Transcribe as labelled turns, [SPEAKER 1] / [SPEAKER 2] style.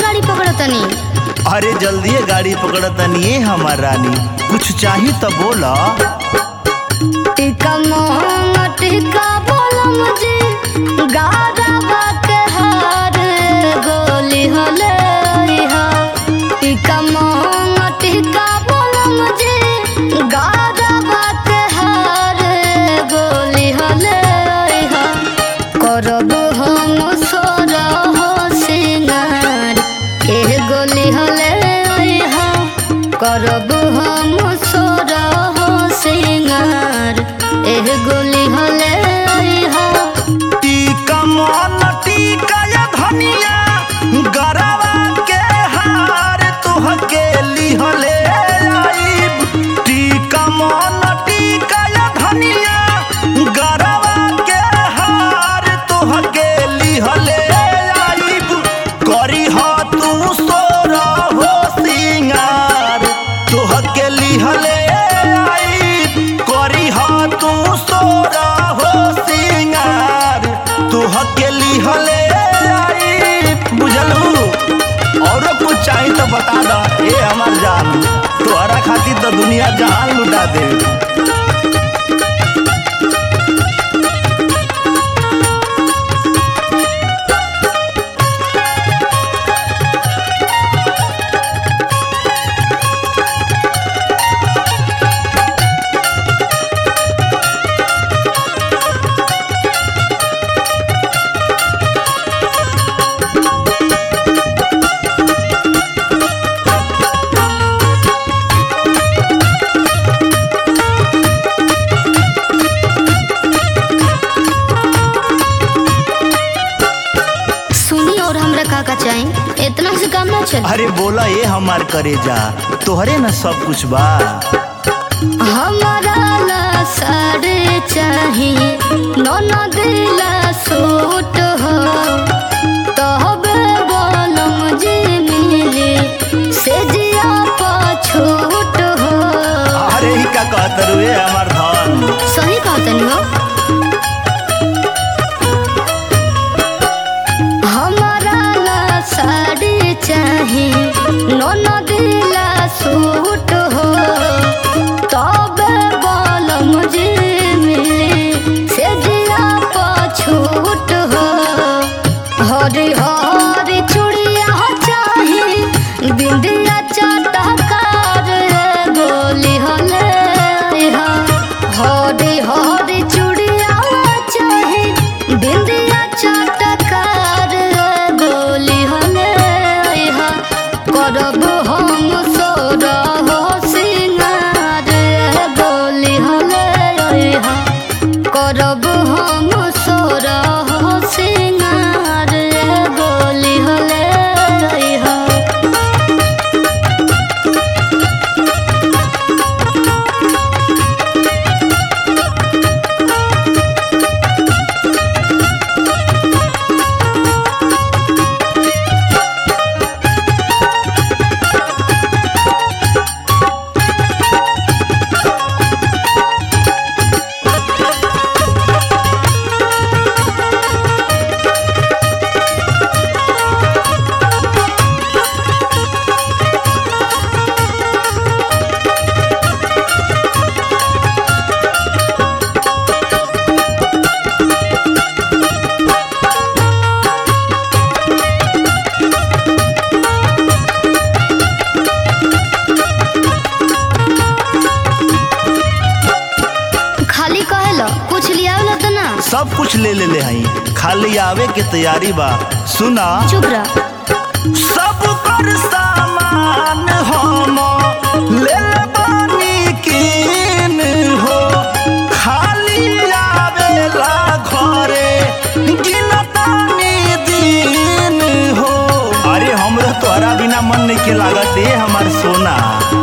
[SPEAKER 1] गाड़ी पकड़ तनी
[SPEAKER 2] अरे जल्दी गाड़ी पकड़तनी ए हमार रानी कुछ चाही तो बोला
[SPEAKER 1] टिका मोहंग टिका बोलम जी गारा बाके हार गोली हले हा टिका मोहंग टिका बोलम जी गारा बाके हार गोली हले हा करब हम सोर हो सिंगार एह गोली हले हा करब हम सोर हो सिंगार एह गोली हले हा
[SPEAKER 2] टीका मन टीका या धनिया गरवा के हार तुहके लिहले आईब टीका मन टीका या धनिया गरवा के हार तुहके लिहले आईब करी ह तू सोर हो सिंगार तुहके लिहले आईब करी ह तू सोर हो सिंगार तुहके लिहले आईब बुझलू औरो कुछ चाही तो बता द ए हमार जान तोहरा खातिर तो दुनिया जहान लुटा दे
[SPEAKER 1] सुनी और हमरा का का चाही इतना से काम ना चल
[SPEAKER 2] अरे बोला ए हमार करे जा तोहरे न सब कुछ बा
[SPEAKER 1] हमारा ला साड़े चाही नौना दिला सूट हो तहबे बोलम जे मिले से जिया पछूट हो
[SPEAKER 2] अरे ही का कहत रू ए हमार धन
[SPEAKER 1] सही कहतनी हो हमारा ला साड़ी चाही नौना दिला सूट हो तबे बोल मुझे मिले से जिया पछूट हो हरी हरी चूड़िया चाही बिंदिया चटकार गोली हले हा हरी हरी चूड़िया चाही बिंदिया चटकार गोली हले हा करब हम सोर हो सिंगार गोली हले हा करब हम सोर हो सिंगार गोली हले हा खाली कहेला कुछ लियावला त ना
[SPEAKER 2] सब कुछ ले ले ले हई खाली आवे के तैयारी बा सुना
[SPEAKER 1] चुप रह
[SPEAKER 2] सब कर सामान हम ले ले बानी कीन हो खाली आवेला घरे गिनतानी दिन हो अरे हमरा तोहरा बिना मन नहीं के लागत ए हमार सोना